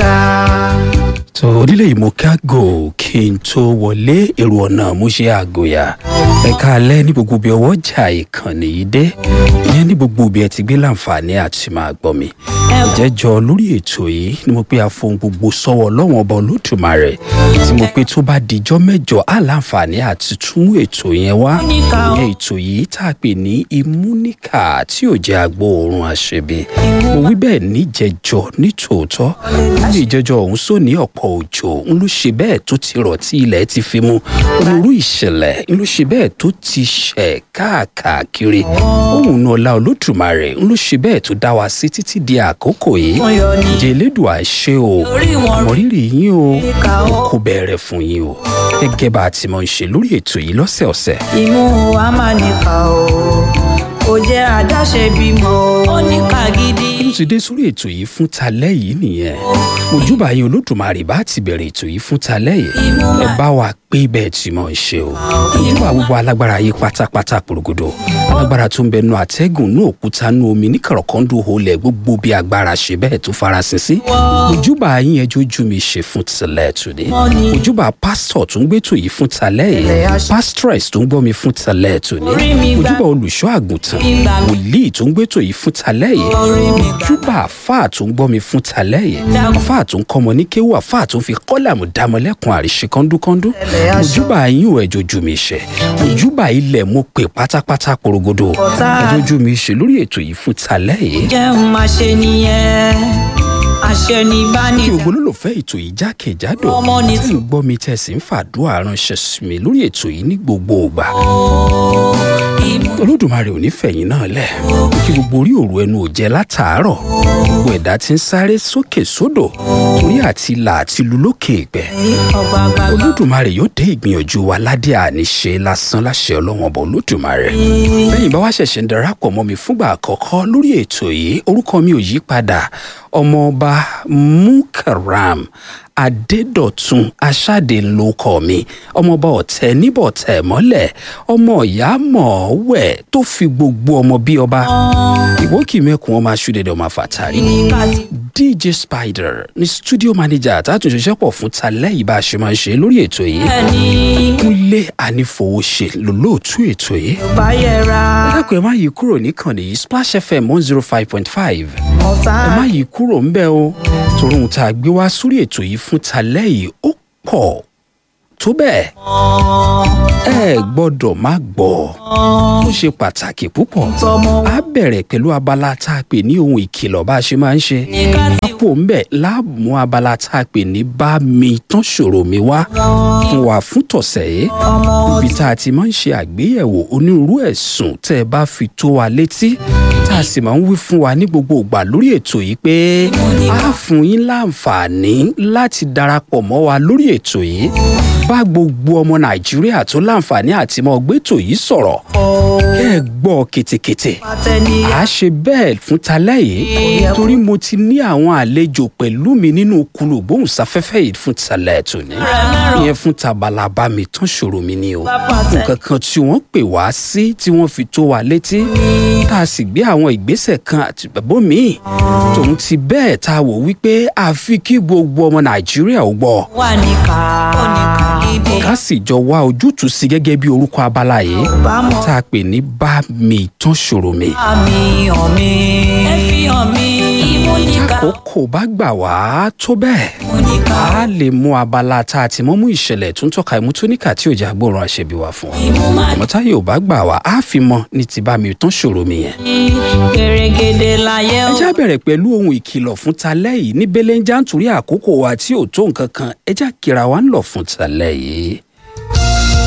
níkà. tó onílé ìmọ̀kágò kí n tó wọlé èrò ọ̀nà mo ṣe àgòyà ẹ̀ka alẹ́ ní gbogbo bí ọwọ́ jà ìkànnì yìí dé ìyẹn ní gbogbo bí ẹ ti gbé láǹfààní àti máa gbọ́ mi ìjẹ́jọ́ lórí ètò yìí ni mo pé a fohùn gbogbo sọ́wọ́ lọ́wọ́n ọba olódùmarè tí mo pé tó bá dijọ́ mẹ́jọ á láǹfààní àti tún mú ètò yẹn wá ìyẹn ètò yìí tá a pè ní imúníkà tí ò jẹ́ agbó oorun àṣebi mo wí bẹ́ẹ̀ níjẹjọ nítòótọ́ lórí ìjẹjọ ọ̀hún sóní ọ̀pọ̀ òjò ń ló ṣe bẹ́ẹ̀ tó ti rọ̀ tí ilẹ̀ ti fi mu onírú ìṣẹ̀lẹ̀ ń ló ṣe bẹ́ẹ̀ tó ti ṣẹ̀ káàkiri òun náà ọlá olódùmarè ń ló ṣe bẹ́ẹ̀ tó dá wa sí títí di àkókò yìí ǹjẹ́ elédùà ṣe o àmọ̀rírì yín o kò bẹ̀rẹ̀ fún yín o gẹ́gẹ́ bá a ti mọ̀ ń ṣe lórí ètò yìí lọ́sẹ̀ọ̀sẹ̀ imú wa máa níkà o kò jẹ́ àdáṣe bímọ o. ó níkà gidi. mo ti dé sórí ètò yìí fún talẹ́ yìí nìyẹn mojúbà yín olódùmarè bá ti bẹ̀rẹ̀ ètò yìí fún talẹ́ yìí ẹ bá wa pé bẹ́ẹ̀ tí mo ń ṣe o mojúbà gbogbo alágbára yìí pátápátá porogodo alágbára tó ń bẹ nu àtẹ́gùn ní òkúta nu omi ní kọ̀rọ̀kọ́ndù holẹ̀ gbogbo bí agbára ṣe bẹ́ẹ̀ tó farasin sí mojúbà yín ẹjọ́ ojú mi ṣe fún tilẹ̀ tòde mojúbà pásítọ̀ tó ń gbẹ́tò yìí fún talẹ́ yìí pásítọ̀rẹ̀sì tó ń gbọ́ mi fún talẹ́ tòde mojúbà olùṣọ́ àgùntàn wòlíì tó ń gbẹ́tò yìí fún talẹ́ yìí mojúbà àfáà tó ń gbọ́ mi fún talẹ́ yìí àfáà tó ń kọ́mọ ní kéwù àfáà tó ń fi kọ́làmù dámọ́lẹ́kùn àríṣe kọ́ńdúkọ́ńdú mojúbà yín ò ẹjọ́ ojú mi ṣe mojúbà ilẹ̀ mo pè pátápátá porogodo ẹjọ́ ojú mi ṣe lórí ètò yìí fún talẹ́ yìí jẹun máa ṣe nìyẹn àṣẹ ní bá ní. kí o gbólólùfẹ́ ètò yìí jákèjádò Ọmọ ní tí ń gbọ́ mi tẹ̀sí ń fàdúrà ránṣẹ́ sí mi lórí ètò yìí ní gbogbo ìgbà olódùmarè ò ní fẹ̀yìn náà lẹ̀ kí gbogbo orí òru ẹnu ò jẹ́ látàárọ̀ gbogbo ẹ̀dá tí ń sáré sókè sódò torí àti là àti lu lókè ìgbẹ́ ọgbàgbà olódùmarè yóò dé ìgbìyànjú wa ládé àníṣe lásán láṣẹ ọlọ́wọ́n ọba olódùmarè lẹ́yìn bá wá ṣẹ̀ṣẹ̀ ń darapọ̀ mọ́ mi fúngbà àkọ́kọ́ lórí ètò yìí orúkọ mi ò yí padà ọmọọba mukaram adédọ̀tun aṣáde ńlọkọ mi ọmọọba ọ̀tẹ̀ níbọ̀tẹ̀ mọ́lẹ̀ ọmọ ìyá mọ̀ọ́wẹ̀ tó fi gbogbo ọmọ bí ọba ìwókì mẹ́kun ọmọ aṣúdẹ̀dẹ̀ ọmọ àfàtàrí níkà sí. dj spider ní studio manager àtàtúnṣe pọ̀ fún talẹ́ yìí bá a ṣe máa ń ṣe lórí ètò yìí ẹni kúnlé ànífowóṣe lólóòtú ètò yìí bá yẹra dákun ẹ má yí kúrò níkànnì yìí splash fm one zero five point five ọ̀sán. ẹ má yí kúrò ń bẹ́ o torí ohun tá a gbé wá sórí ètò yìí fún talẹ́ yìí ó pọ̀ tó bẹ́ẹ̀ ẹ gbọ́dọ̀ má gbọ́ ó ṣe pàtàkì púpọ̀ tọmọ a bẹ̀rẹ̀ pẹ̀lú abala tá a pè ní ohun ìkìlọ̀ bá a ṣe máa ń ṣe lápò ń bẹ̀ láàmú abala tá a pè ní bá mi tán ṣòro mi wá fún wa fún tọ̀sẹ̀ yìí ibi tá a ti máa ń ṣe àgbéyẹ̀wò onírúurú ẹ̀sùn tẹ́ ẹ bá fi tó wa létí tá a sì máa ń wí fún wa ní gbogbo ìgbà lórí ètò yìí pé a fún yín láǹfààní láti darapọ̀ mọ́ wa lórí ètò yìí bá gbogbo ọmọ nàìjíríà tó láǹfààní àti mọ́ gbẹ́tò yìí sọ̀rọ̀ kẹ́ ẹ gbọ́ ketekete pàtẹ́ni a ṣe bẹ́ẹ̀ fún talẹ́ yìí torí mo ti ní àwọn àlejò pẹ̀lú mi nínú kulu gbóhùnsáfẹ́fẹ́ yìí fún talẹ́ tòní ìyẹn fún tabalaba mi tán ṣòro mi ni o nǹkan kan tí wọ́n pè wá sí tí wọ́n fi tó wa létí tá a sì gbé àwọn ìgbésẹ̀ kan àti bẹ̀bọ́ míì tòun ti bẹ́ẹ̀ tá a wò wípé àfi kí gbogbo ọmọ nàìjíríà ò gbọ́ wà níkà. ó níkà gidi. ká sì jọ wá ojútùú sí gẹ́gẹ́ bí orúkọ abala yìí bámọ̀ tá a pè ní bá mi tán ṣòro mi. àmì hàn mí. ẹ fi hàn mí. imú níkà. àkókò bá gbà wá tó bẹ́ẹ̀ imú níkà. a lè mú abala tá a ti mọ́ mú ìṣẹ̀lẹ̀ tó ń tọ́ka ìmútóníkà tí ò já gbòòrùn àṣẹbí wa fún wa. imú máa àmọ́ táyé ò bá gbà wá á fi mọ ní ti bá mi tán ṣòro mi yẹn. ní gèrègèdè láyé ẹ o. já bẹ̀rẹ̀ pẹ̀lú ohun ìkìlọ̀ fún talẹ́ yìí ní belenja nítorí àkókò wa tí ò tó nǹkan kan ẹ já kíra wa ń lọ fún talẹ́ yìí.